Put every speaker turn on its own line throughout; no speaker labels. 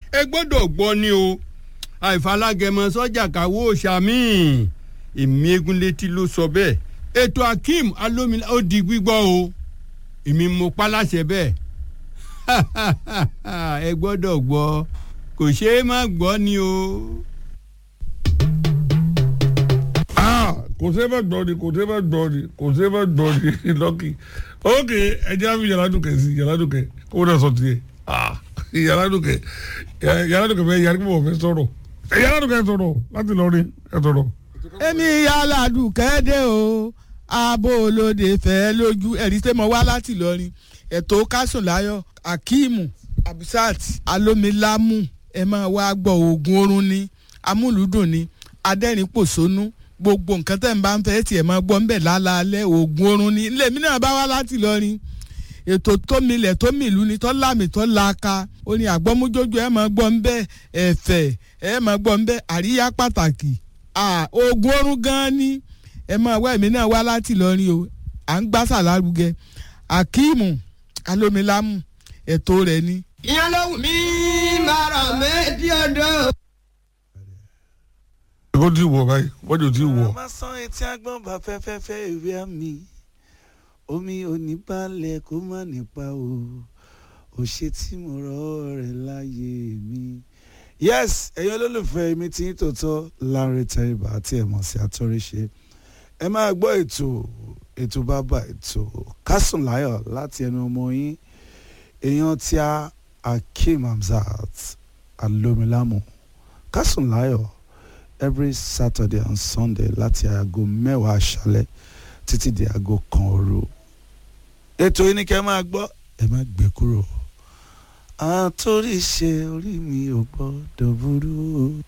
ẹ gbọ́dọ̀ gbọ́ ni o àìfalágẹmọ sọ́jà káwọ́ òṣàmì èmi egunlétí ló sọ bẹ́ẹ̀ ètò akeem alómìnira ó di gbígbọ́ o èmi mo pa láṣẹ bẹ́ẹ̀ ẹ gbọ́dọ̀ gbọ́ kò ṣeé má gbọ́ ni o.
kò sí bá gbọ́ ni kò sí bá gbọ́ ni kò sí bá gbọ́ ni lọ́kì ok ẹjẹ́ àfi yàrá dùkẹ́ sí yàrá dùkẹ́ kó náà sọ tiẹ̀ yàrá dùkẹ́ yàrá dùkẹ́ fẹ́ yàrá dùkẹ́ fẹ́ sọ̀rọ̀ yàrá dùkẹ́ sọ̀rọ̀ láti lọrin ẹ sọ̀rọ̀.
èmi yàrá dùkẹ́ dé o abo olóde fẹ́ lójú ẹ̀rí tẹ́ mọ wá láti lọrin ètò kásùnláyọ̀ akíìmù abisat alomilamu ẹ máa wá gbọ́ oògùn oorun ni amúlùdùn ni adẹ́rìn-pòṣónú gbogbo nǹkan tẹ̀ ń bá ń fẹ́ tiẹ̀ máa gbọ́ ń bẹ̀ lálaalẹ́ oògùn oorun ni ilé mi náà bá wá láti lọrin ètò tómilẹ̀ tómìlú ni tọ́ lámì tọ́ laaka ó ní àgbọ́mújójú ẹ̀ máa gbọ́ ń bẹ́ ẹ̀fẹ̀ ẹ̀ máa gbọ́ ń bẹ́ àríyá pàtàkì oògùn oorun gan-an ni ẹ máa wá èmi náà wá láti lọrin o à ń gbásà lárugẹ akíìmù alómilámù ètò rẹ̀ ni.
ìyẹn ló wù mí máa ràn méjì ọdọ.
kó tí wọ̀ báyìí wọ́n jò tí wọ̀.
máa san etí agbọ́n bá fẹ́fẹ́fẹ́ ìwé àmì omi oníbalẹ̀ kó má nípa o ò ṣe tí mo rọ́ rẹ̀ láyé mi. yes ẹ̀yin olólùfẹ́ mi tí ń tòótọ́ Lanre Tẹríba àti ẹ̀mọ̀ sí àtọ́ríṣe ẹ máa gbọ́ ètò ètò bàbá ètò Kásùn Láyọ̀ láti ẹnu ọmọ yín èèyàn tí a Akeem Hamzat Alomilamu Kásùn Láyọ̀ every Saturday and Sunday láti aago mẹ́wàá aṣálẹ̀ títí di aago kan òru. ètò yìí ni kẹ́ ẹ máa gbọ́ ẹ má gbé kúrò. àtòrí ṣe orí mi ò gbọ́dọ̀ burú.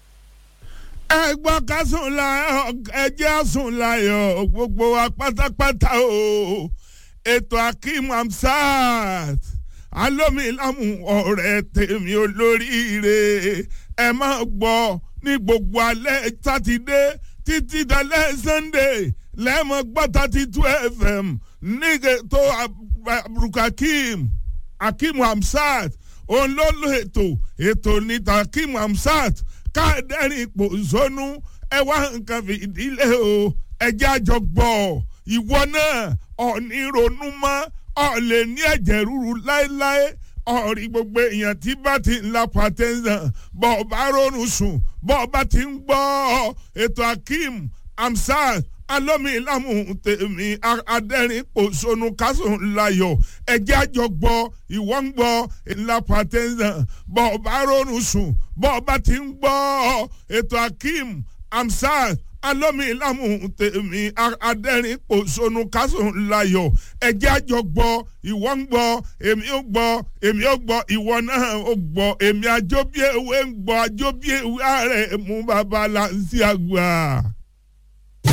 ẹ gbọ́ ká sùn láyọ̀ ẹ jẹ́ sùn láyọ̀ gbogbo wa pátápátá o ètò Akeem Hamzat Alomilamu ọ̀rẹ́ tèmi olóríire ẹ máa gbọ́ ní gbogbo alẹ́ sátidé títí dalẹ́ sunday lẹ́mọ̀ gbọ́ thirty two fm nígbè tó aburukakim Akeem Hamzat òun ló lo ètò ètò níta Akeem Hamzat káàdẹ́rìn ipò zónú ẹ wá nǹkan fìdílé o ẹjẹ́ àjọ gbọ́ ìwọ náà ọ̀ọ́ni ronú mọ́ ọ̀ lè ní ẹ̀jẹ̀ ríru láéláé ọ̀rí gbogbo èèyàn tí bá ti ń la pàtẹ́sán bọ́ ọ bá rọrùn sùn bọ́ ọ bá ti ń gbọ́ ètò Akeem Hamzat Alomilamu tèmi adẹ́rìn pòṣónú kásùn láyọ̀ ẹ̀jẹ̀ àjọ gbọ́ ìwọ ń gbọ́ ńlá pàtẹ́sán bọ́ ọ bá rọrùn sùn bọ́ ọ bá ti ń gbọ́ ètò Akeem Hamzat Alomilamu tèmi adẹ́rìn pòṣónú kásùn láyọ̀ ẹ̀jẹ̀ àjọ gbọ́ ìwọ ń gbọ́ èmi ó gbọ́ èmi ó gbọ́ ìwọ náà ó gbọ́ èmi àjọbí ewé ń gbọ́ àjọbí ewé ààrẹ mú bàbá là ń sí àgbà.